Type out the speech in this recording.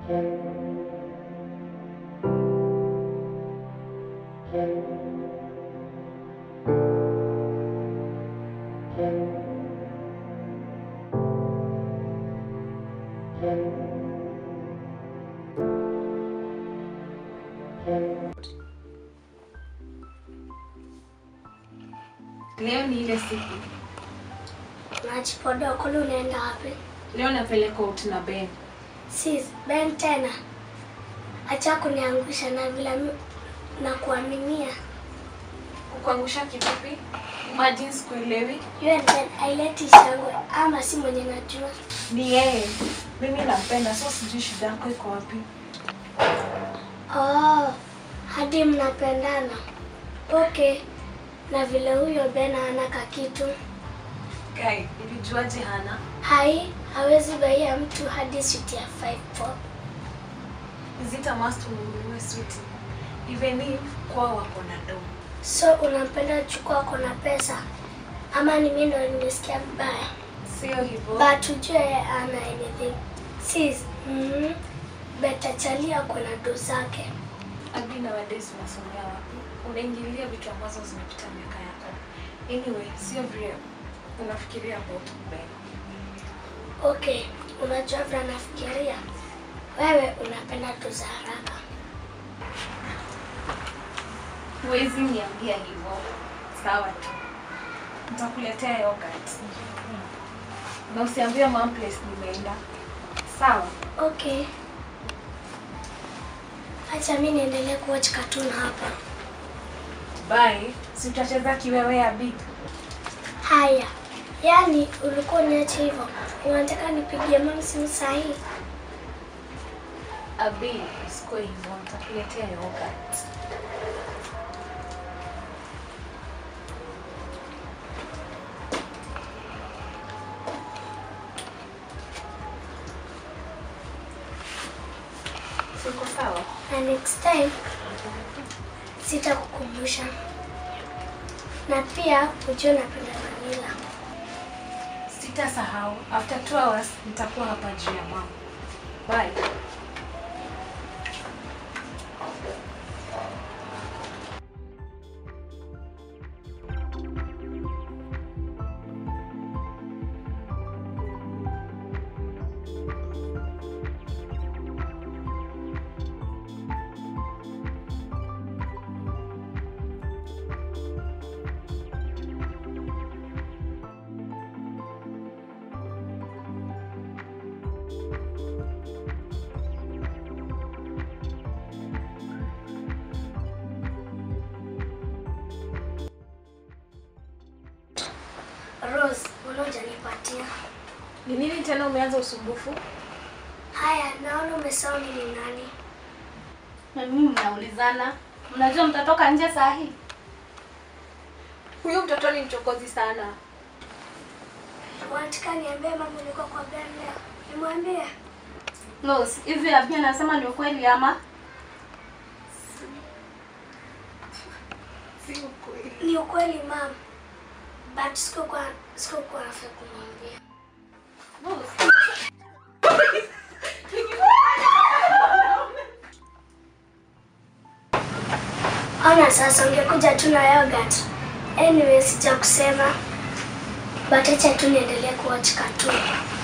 Leo ni ile siku. Unajipodoa kule, unaenda wapi? Leo napeleka out na Ben. Sis, Ben tena. Acha kuniangusha na vile mi- na kuaminia. Kukuangusha kivipi? Imagine sikuelewi. You and Ben haileti shangwe ama si mwenye najua. Ni yeye. Mimi nampenda, so sijui shida yako iko wapi. Oh, hadi mnapendana. Okay. Na vile huyo Ben hana kakitu. Guy, nilijuaje hana? Hai, hawezi baia mtu hadi suti ya 5 pop. Is it a must ununue switi? Even if kwao wako na do. So unampenda chukua ako na pesa ama ni mimi ndo nimesikia vibaya? Sio hivyo. But ujue yeye hana anything. Sis, mm, beta chalia ako na do zake. Abi nowadays unasomea wapi? Unaingilia vitu ambazo zimepita miaka yako. Anyway, sio vile unafikiria about Ben. Okay, unajua vile nafikiria. Wewe unapenda do za haraka. Huwezi niambia hivyo. Sawa tu. Nitakuletea yogurt. Na usiambie mom place nimeenda. Sawa. Okay. Acha mimi niendelee kuwatch cartoon hapa. Bye. Si utacheza kiwewe ya big. Haya. Yaani ulikuwa uniache hivyo. Unataka nipigie mama simu saa hii? Abi, usikuwe hivyo. Nitakuletea yogurt. Siko sawa? Na next time sitakukumbusha. Na pia ujue napenda vanilla. Sitasahau. After two hours nitakuwa hapa juu ya mama. Bye. Rose, mbona hujanipatia? Ni nini tena umeanza usumbufu? Haya, naona umesahau mimi ni nani. Na mimi mnaulizana, mnajua mtatoka nje saa hii? Huyu mtoto ni mchokozi sana. Unataka niambie mambo niko kwa Ben leo? Nimwambie? Los, hivi Abia anasema ni ukweli ama? Si ukweli. Ni ukweli mam. But sikuwa sikuwa nafaa kumwambia. Los. Ona sasa ungekuja tu na yogurt. Anyway, sija kusema. But acha tu niendelee kuwatch cartoon.